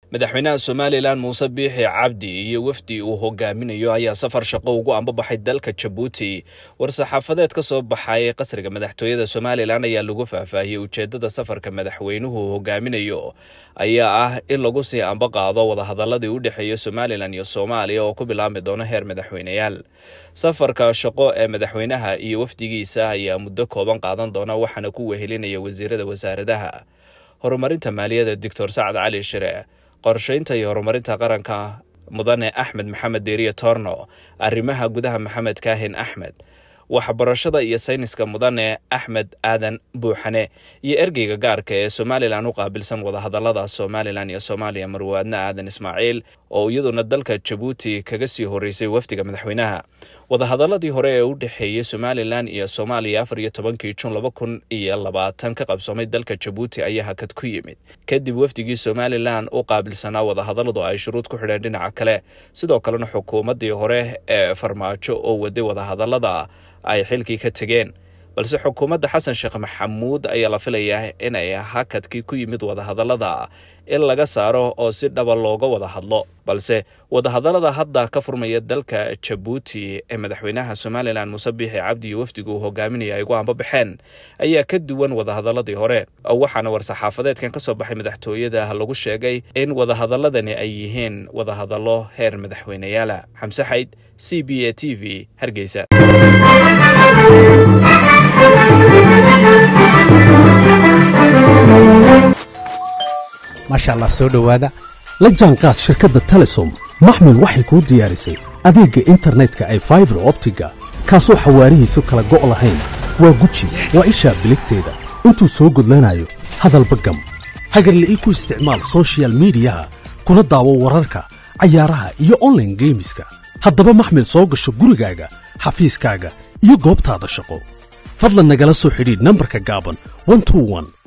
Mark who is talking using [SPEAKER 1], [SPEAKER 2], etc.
[SPEAKER 1] madaxweynaha somalilan muuse biixi cabdi iyo wafdi uu hogaaminayo ayaa safar shaqo ugu ambabaxay dalka jabuuti war-saxaafadeed ka soo baxay qasriga madaxtooyada somalilan ayaa lagu faahfaahiyey ujeedada safarka madaxweynuhu hogaaminayo ayaa ah in lagu sii ambaqaado wadahadaladii u dhexeeya somalilan iyo soomaaliya oo ku bilaabmi doono heer madaxweyneyaal safarka shaqo ee madaxweynaha iyo wafdigiisa ayaa muddo kooban qaadan doona waxaana ku wehelinaya wasiirada wasaaradaha horumarinta maaliyadda doctor sacad cali shire qorshaynta iyo horumarinta qaranka mudane axmed maxamed deeriye torno arrimaha gudaha maxamed kaahin axmed waxbarashada iyo sayniska mudane axmed aadan buuxane iyo ergeyga gaarka ee somalilan u qaabilsan wadahadalada somalilan iyo soomaaliya marwaadne aadan ismaaciil oo iyaduna dalka jabuuti kaga sii horeysay wafdiga madaxweynaha wadahadaladii hore ee u dhexeeyey somalilan iyo soomaaliya afar iyo tobankii jun laba kun iyo labaatan ka qabsoomay dalka jabuuti ayaa hakad ku yimid kadib wafdigii somalilan u qaabilsanaa wadahadaladu ay shuruud ku xidheen dhinaca kale sidoo kalena xukuumaddii hore ee farmaajo oo waday wadahadalada ay xilkii ka tegeen balse xukuumadda xasan sheekh maxamuud ayaa la filayaa inay hakadkii ku yimid wadahadalada in laga saaro oo si dhaba looga wada hadlo balse wadahadalada hadda ka furmaya dalka jabuuti ee madaxweynaha somalilan muuse biixi cabdi iyo wafdigu uu hogaaminaya ay gu ambabaxeen ayaa ka duwan wadahadaladii hore waxaana war-saxaafadeedkan ka soo baxay madaxtooyada lagu sheegay in wadahadaladani ay yihiin wadahadallo heer madaxweyneyaala xamse xayd c b a t v hargeysa
[SPEAKER 2] maasha allah soo dhowaada la jaanqaad shirkadda telesom maxmil waxay kuu diyaarisay adeegga internetka ay faibar optiga kaasoo xawaarihiisu kala go' lahayn waa guji waa ishaa biligteeda intuu soo gudlanayo hadalba gam hagarla'ii ku isticmaal sochial midiyaha kuna daawo wararka cayaaraha iyo onlaine geemiska haddaba maxmil soo gasho gurigaaga xafiiskaaga iyo goobtaada shaqo fadlan nagala soo xidhiidh nambarka gaaban